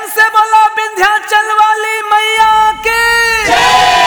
से बोला विंध्याचल वाली मैया के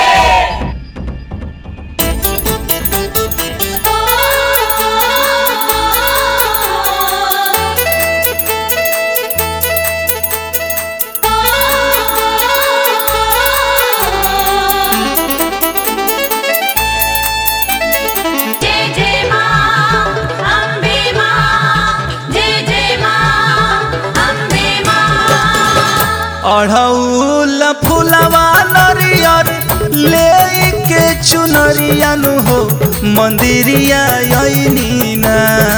जय जय मां अम्बे मां जय जय मां अम्बे मां अढ़ौल फुलवा नरियर ले के चुनरियानु हो मंदिरिया ना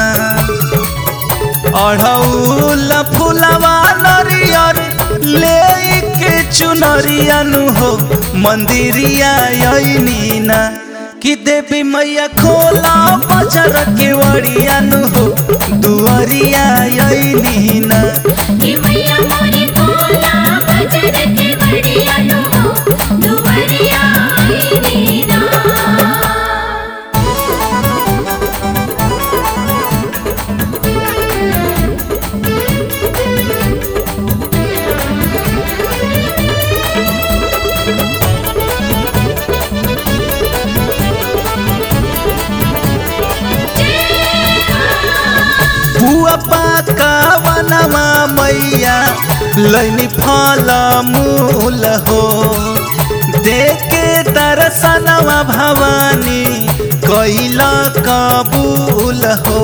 अढ़ौल फुलवा नरियर ले के चुनरियानु हो मंदिरिया ना कि देवी मैया खोला बजर के वड़ियानु हो दुआरिया ना कि मैया मोरी कोला बजर के बढ़िया नु हो दुवरिया आई नीना बुआ पाका वनमा मैया लैनी फल मूल हो देखे दर्शनवा भवानी कैल कबूल हो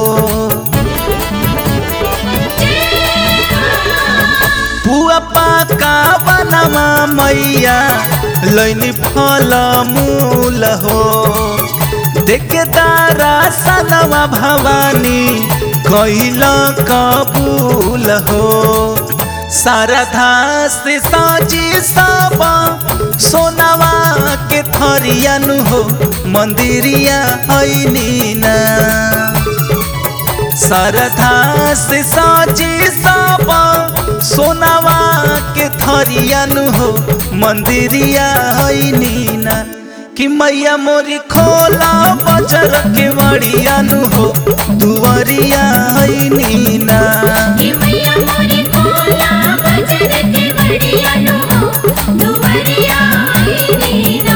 बुआ पाका वनमा मैया लैनी फल मूल हो देखे दर्शनवा भवानी कैल कबूल हो शारदा से साजी सब सोनावा के थरियानु हो मंदिरिया ना शारदा से साजी सब सोनावा के थरियानु हो मंदिरिया ना कि मैया मोरी खोला बजर के वड़ियानु हो दुआरिया ना कि मैया मोरी कोला बजर के बढ़िया नु हो दुवरिया आई नीना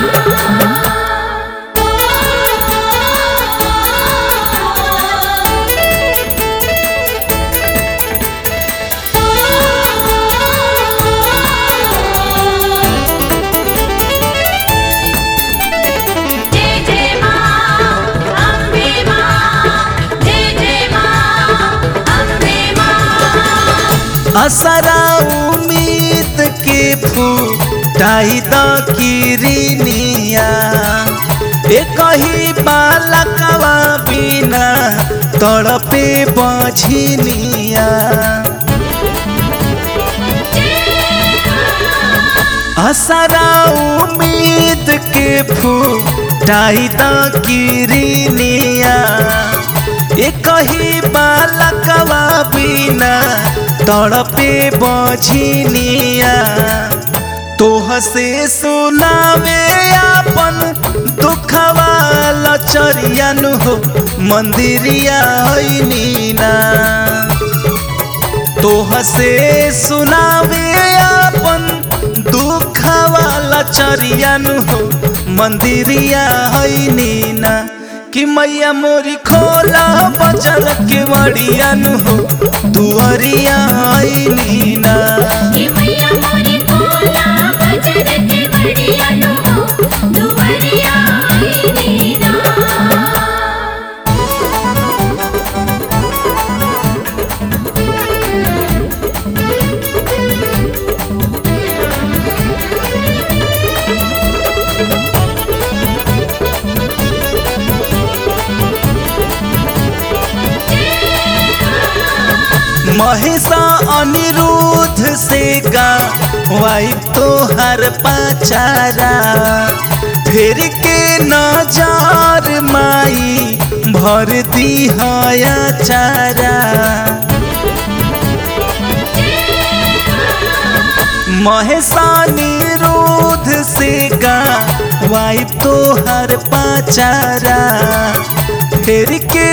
जय जय मां अम्बे मां जय जय मां अम्बे मां असरा उम्मीद के फूटाई द किरनिया एक ही बालकवा बिना तड़पे बझनिया असरा उम्मीद के फूटाई द किरनिया एक ही बालकवा बिना तड़पे बझनिया तोह से सुनावे अपन दुखवा लचरियानु हो मंदिरिया ना तोह से सुनावे अपन दुख वाला चरियानु हो मंदिरिया ना कि मैया मोरी खोला बजर के वड़ियानु हो दुआरिया ना कि मैया मोरी कोला बजर के बढ़िया नु हो दुवरिया आई नीना महेशा अनिरुद्ध से गा वाई तोहर पाचारा फेर के नजार माई भर दी हया चारा महेशा निरुद्ध से गा वाई तोहर पाचारा फेर के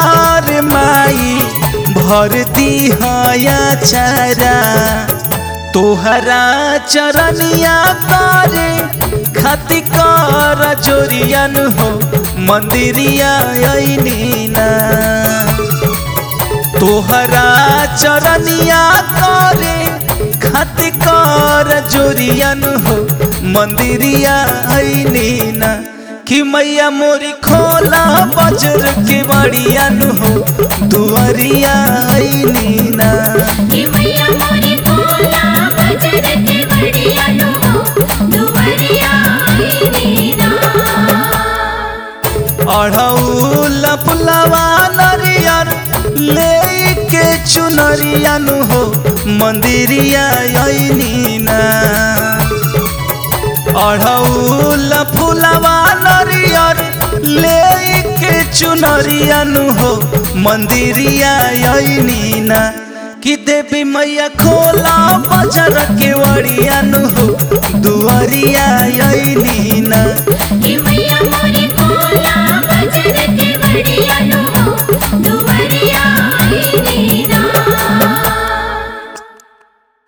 नजार माई भर दी हया चारा तोहरा चरनिया करे खाति कर जोरियन हो मंदिरिया अइनी ना तोहरा चरनिया करे खाति कर जोरियन हो मंदिरिया अइनी ना कि मैया मोरी खोला बजर के बड़ियन हो दुआरिया अइनी ना कि मैया मोरी कोला बजर के बढ़िया नु हो दुवरिया आईनी ना अढ़ौल फुलवा नरियर ले के चुनरियन हो मंदिरिया अइनी ना अढ़ौल फुलवा नरियर ले के चुनरियन हो मंदिरिया अइनी ना कि देवी मैया खोला बजर के वड़ियन हो दुआरिया अइनी ना